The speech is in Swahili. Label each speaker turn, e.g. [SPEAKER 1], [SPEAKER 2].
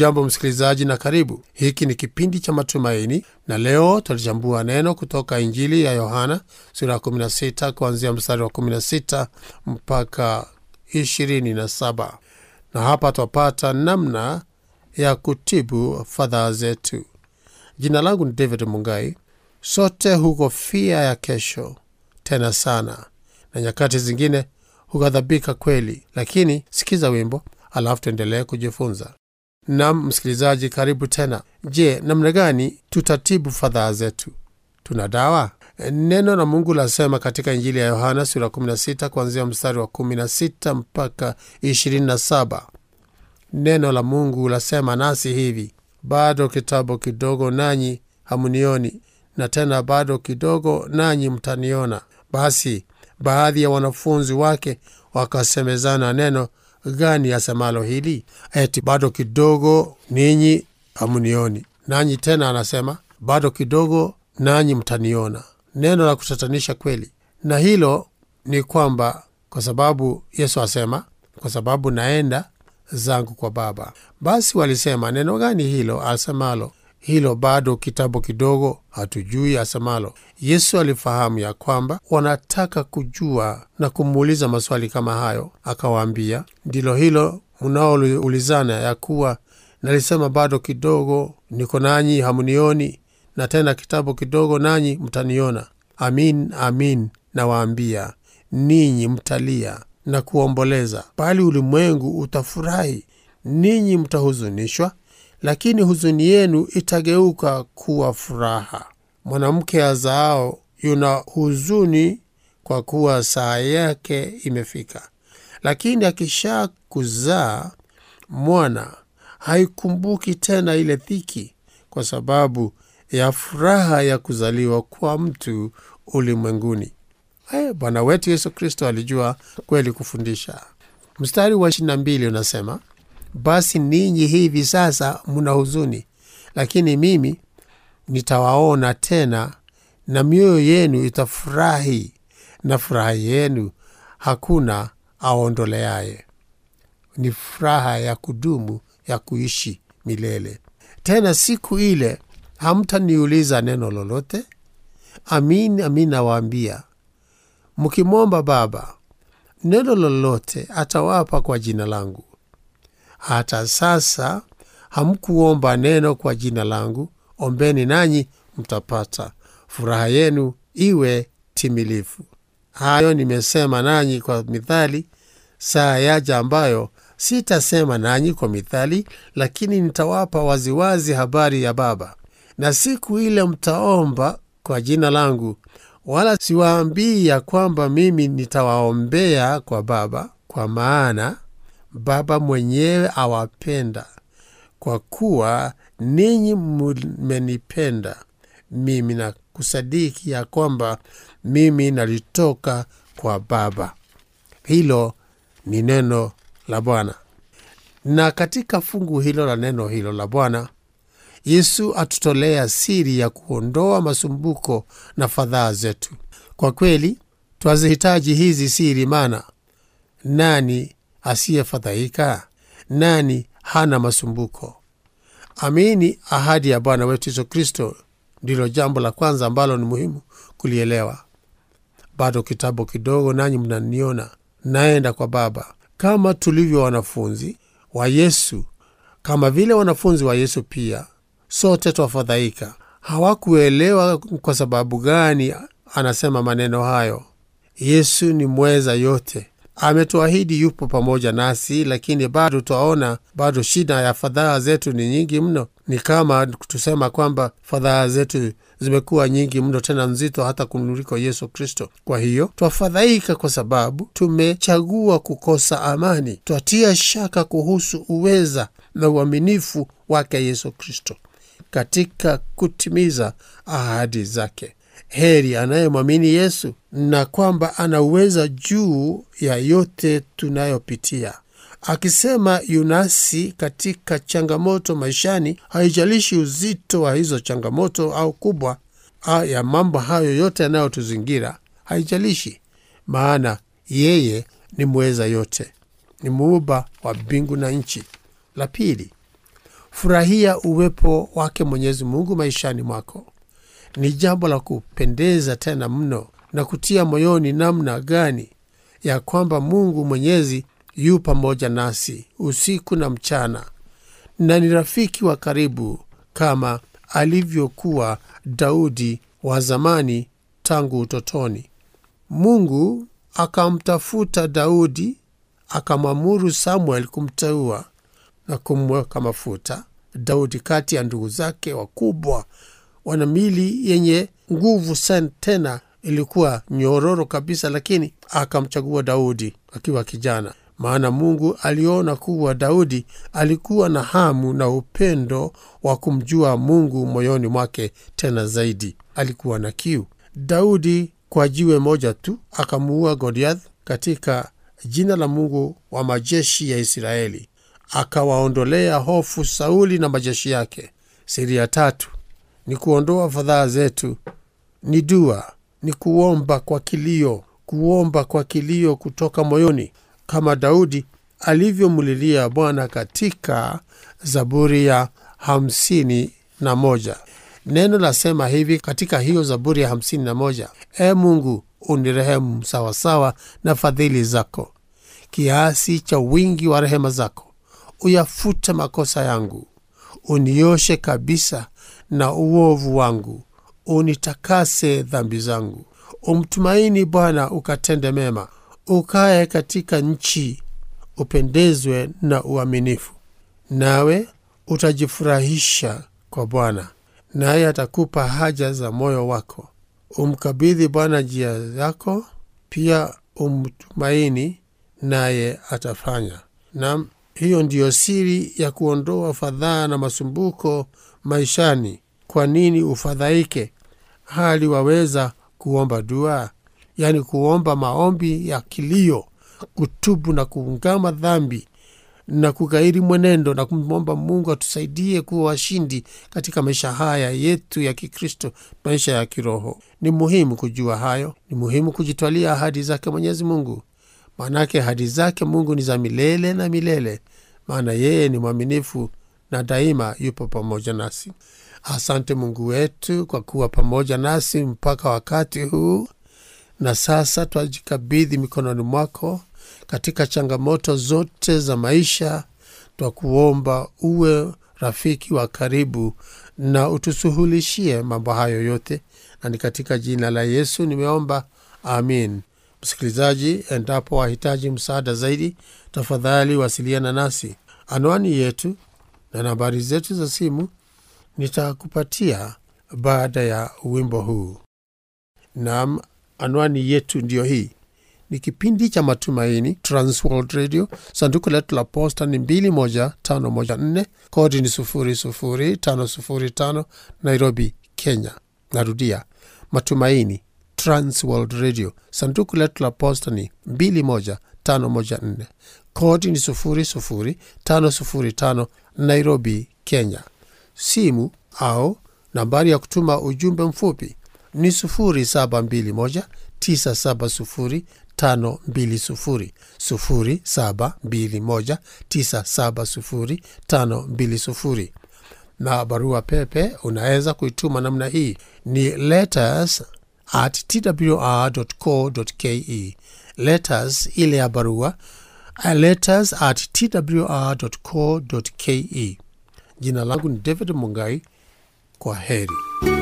[SPEAKER 1] Hujambo msikilizaji na karibu. Hiki ni kipindi cha matumaini, na leo tutachambua neno kutoka Injili ya Yohana sura ya 16 kuanzia mstari wa 16 mpaka 27, na hapa twapata namna ya kutibu fadhaa zetu. Jina langu ni David Mungai. Sote hukofia ya kesho tena sana, na nyakati zingine hughadhabika kweli, lakini sikiza wimbo alafu tuendelee kujifunza. Nam msikilizaji, karibu tena. Je, namna gani tutatibu fadhaa zetu? Tuna dawa? Neno la Mungu lasema katika Injili ya Yohana sura 16 kuanzia mstari wa 16 mpaka 27. Neno la Mungu lasema nasi hivi: bado kitambo kidogo, nanyi hamunioni, na tena bado kidogo, nanyi mtaniona. Basi baadhi ya wanafunzi wake wakasemezana, neno gani asemalo hili? Eti bado kidogo ninyi hamunioni, nanyi tena anasema bado kidogo nanyi mtaniona. Neno la kutatanisha kweli, na hilo ni kwamba kwa sababu Yesu asema, kwa sababu naenda zangu kwa Baba. Basi walisema neno gani hilo asemalo hilo bado kitambo kidogo, hatujui asemalo. Yesu alifahamu ya kwamba wanataka kujua na kumuuliza maswali kama hayo, akawaambia, ndilo hilo mnaoulizana ya kuwa nalisema bado kidogo niko nanyi hamunioni, na tena kitambo kidogo nanyi mtaniona. Amin, amin nawaambia, ninyi mtalia na kuomboleza, bali ulimwengu utafurahi. Ninyi mtahuzunishwa lakini huzuni yenu itageuka kuwa furaha. Mwanamke azaao yuna huzuni kwa kuwa saa yake imefika, lakini akisha kuzaa mwana haikumbuki tena ile dhiki, kwa sababu ya furaha ya kuzaliwa kwa mtu ulimwenguni. Hey, Bwana wetu Yesu Kristo alijua kweli kufundisha. Mstari wa 22 unasema basi ninyi hivi sasa mna huzuni, lakini mimi nitawaona tena, na mioyo yenu itafurahi, na furaha yenu hakuna aondoleaye. Ni furaha ya kudumu ya kuishi milele. Tena siku ile hamtaniuliza neno lolote. Amin, amin nawaambia, mkimwomba Baba neno lolote, atawapa kwa jina langu. Hata sasa hamkuomba neno kwa jina langu. Ombeni nanyi mtapata, furaha yenu iwe timilifu. Hayo nimesema nanyi kwa mithali, saa yaja ambayo sitasema nanyi kwa mithali, lakini nitawapa waziwazi habari ya Baba. Na siku ile mtaomba kwa jina langu, wala siwaambii ya kwamba mimi nitawaombea kwa Baba, kwa maana Baba mwenyewe awapenda, kwa kuwa ninyi mmenipenda mimi na kusadiki ya kwamba mimi nalitoka kwa Baba. Hilo ni neno la Bwana. Na katika fungu hilo la neno hilo la Bwana, Yesu atutolea siri ya kuondoa masumbuko na fadhaa zetu. Kwa kweli twazihitaji hizi siri, maana nani asiyefadhaika? Nani hana masumbuko? Amini ahadi ya Bwana wetu Yesu Kristo ndilo jambo la kwanza ambalo ni muhimu kulielewa. Bado kitambo kidogo, nanyi mnaniona, naenda kwa Baba. Kama tulivyo wanafunzi wa Yesu, kama vile wanafunzi wa Yesu pia sote twafadhaika. Hawakuelewa kwa sababu gani anasema maneno hayo. Yesu ni mweza yote ametuahidi yupo pamoja nasi, lakini bado twaona bado shida ya fadhaa zetu ni nyingi mno. Ni kama tusema kwamba fadhaa zetu zimekuwa nyingi mno, tena nzito hata kuliko Yesu Kristo. Kwa hiyo twafadhaika kwa sababu tumechagua kukosa amani. Twatia shaka kuhusu uweza na uaminifu wake Yesu Kristo katika kutimiza ahadi zake. Heri anayemwamini Yesu na kwamba anauweza juu ya yote tunayopitia. Akisema yunasi katika changamoto maishani, haijalishi uzito wa hizo changamoto au kubwa ya mambo hayo yote yanayotuzingira, haijalishi, maana yeye ni mweza yote, ni muumba wa mbingu na nchi. La pili, furahia uwepo wake mwenyezi mungu maishani mwako ni jambo la kupendeza tena mno na kutia moyoni namna gani ya kwamba mungu mwenyezi yu pamoja nasi usiku na mchana na ni rafiki wa karibu kama alivyokuwa daudi wa zamani tangu utotoni mungu akamtafuta daudi akamwamuru samuel kumteua na kumweka mafuta daudi kati ya ndugu zake wakubwa wana mili yenye nguvu sana tena ilikuwa nyororo kabisa lakini akamchagua daudi akiwa kijana maana mungu aliona kuwa daudi alikuwa na hamu na upendo wa kumjua mungu moyoni mwake tena zaidi alikuwa na kiu daudi kwa jiwe moja tu akamuua goliath katika jina la mungu wa majeshi ya israeli akawaondolea hofu sauli na majeshi yake siri ya tatu ni kuondoa fadhaa zetu ni dua ni kuomba kwa kilio kuomba kwa kilio kutoka moyoni kama daudi alivyomlilia bwana katika zaburi ya hamsini na moja neno lasema hivi katika hiyo zaburi ya hamsini na moja e mungu unirehemu sawasawa na fadhili zako kiasi cha wingi wa rehema zako uyafute makosa yangu unioshe kabisa na uovu wangu unitakase dhambi zangu umtumaini bwana ukatende mema ukaye katika nchi upendezwe na uaminifu nawe utajifurahisha kwa bwana naye atakupa haja za moyo wako umkabidhi bwana njia zako pia umtumaini naye atafanya nam hiyo ndiyo siri ya kuondoa fadhaa na masumbuko maishani kwa nini ufadhaike hali waweza kuomba dua yaani kuomba maombi ya kilio kutubu na kuungama dhambi na kugairi mwenendo na kumwomba mungu atusaidie kuwa washindi katika maisha haya yetu ya kikristo maisha ya kiroho ni muhimu kujua hayo ni muhimu kujitwalia ahadi zake mwenyezi mungu maanake ahadi zake mungu ni za milele na milele maana yeye ni mwaminifu na daima yupo pamoja nasi asante mungu wetu kwa kuwa pamoja nasi mpaka wakati huu na sasa twajikabidhi mikononi mwako katika changamoto zote za maisha twakuomba uwe rafiki wa karibu na utusuhulishie mambo hayo yote na ni katika jina la yesu nimeomba amin msikilizaji endapo wahitaji msaada zaidi tafadhali wasiliana nasi anwani yetu na nambari zetu za simu nitakupatia baada ya wimbo huu nam anwani yetu ndiyo hii ni kipindi cha matumaini transworld radio sanduku letu la posta ni 21514 kodi ni 00505 nairobi kenya narudia matumaini transworld radio sanduku letu la posta ni 21514 kodi ni 00505 nairobi kenya simu au nambari ya kutuma ujumbe mfupi ni 0721 970 520 0721 970 520 na barua pepe unaweza kuituma namna hii ni letters at twr.co.ke letters ile ya barua letters at twr.co.ke jina langu ni david mungai kwa heri